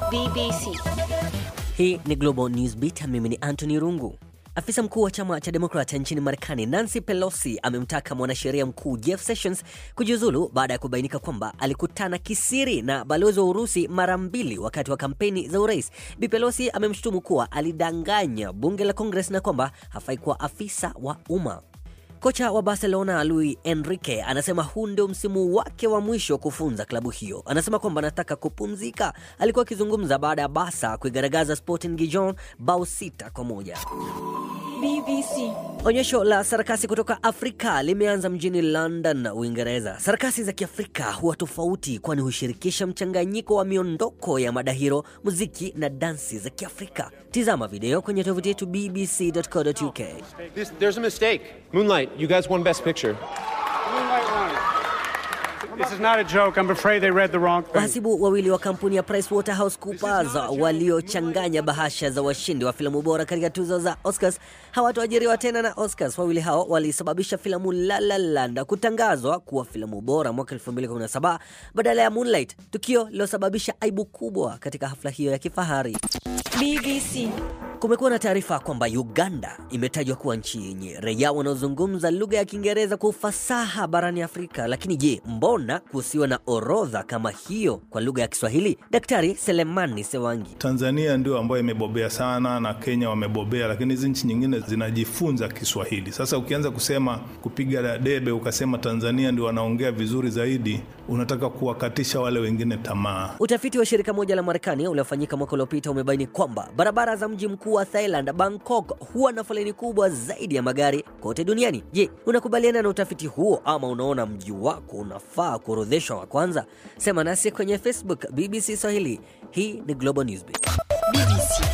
BBC. Hii ni Global News Beat. Mimi ni Anthony Rungu. Afisa mkuu wa chama cha Demokrat nchini Marekani Nancy Pelosi amemtaka mwanasheria mkuu Jeff Sessions kujiuzulu baada ya kubainika kwamba alikutana kisiri na balozi wa Urusi mara mbili wakati wa kampeni za urais. Bi Pelosi amemshutumu kuwa alidanganya bunge la Congress na kwamba hafai kuwa afisa wa umma. Kocha wa Barcelona Luis Enrique anasema huu ndio msimu wake wa mwisho kufunza klabu hiyo. Anasema kwamba anataka kupumzika. Alikuwa akizungumza baada ya Barca kuigaragaza Sporting Gijon bao sita kwa moja. BBC. Onyesho la sarakasi kutoka Afrika limeanza mjini London, Uingereza. Sarakasi za Kiafrika huwa tofauti, kwani hushirikisha mchanganyiko wa miondoko ya madahiro, muziki na dansi za Kiafrika. Tizama video kwenye tovuti yetu bbc.co.uk. This, there's a mistake. Moonlight, you guys won Best Picture. This is not a joke. I'm afraid they read the wrong thing. Wahasibu wawili wa kampuni ya PricewaterhouseCoopers waliochanganya bahasha za washindi wa filamu bora katika tuzo za Oscars hawatoajiriwa tena na Oscars. Wawili hao walisababisha filamu La La Land kutangazwa kuwa filamu bora mwaka 2017 badala ya Moonlight, tukio lililosababisha aibu kubwa katika hafla hiyo ya kifahari. BBC. Kumekuwa na taarifa kwamba Uganda imetajwa kuwa nchi yenye raia wanaozungumza lugha ya Kiingereza kwa ufasaha barani Afrika. Lakini je, mbona kusiwa na orodha kama hiyo kwa lugha ya Kiswahili? Daktari Selemani Sewangi. Tanzania ndio ambayo imebobea sana na Kenya wamebobea, lakini hizi nchi nyingine zinajifunza Kiswahili. Sasa ukianza kusema kupiga debe ukasema Tanzania ndio wanaongea vizuri zaidi, unataka kuwakatisha wale wengine tamaa. Utafiti wa shirika moja la Marekani uliofanyika mwaka uliopita umebaini kwamba barabara za mji mkuu wa Thailand, Bangkok, huwa na foleni kubwa zaidi ya magari kote duniani. Je, unakubaliana na utafiti huo ama unaona mji wako unafaa kuorodheshwa wa kwanza? Sema nasi kwenye Facebook BBC Swahili. Hii ni Global Newsbeat. BBC.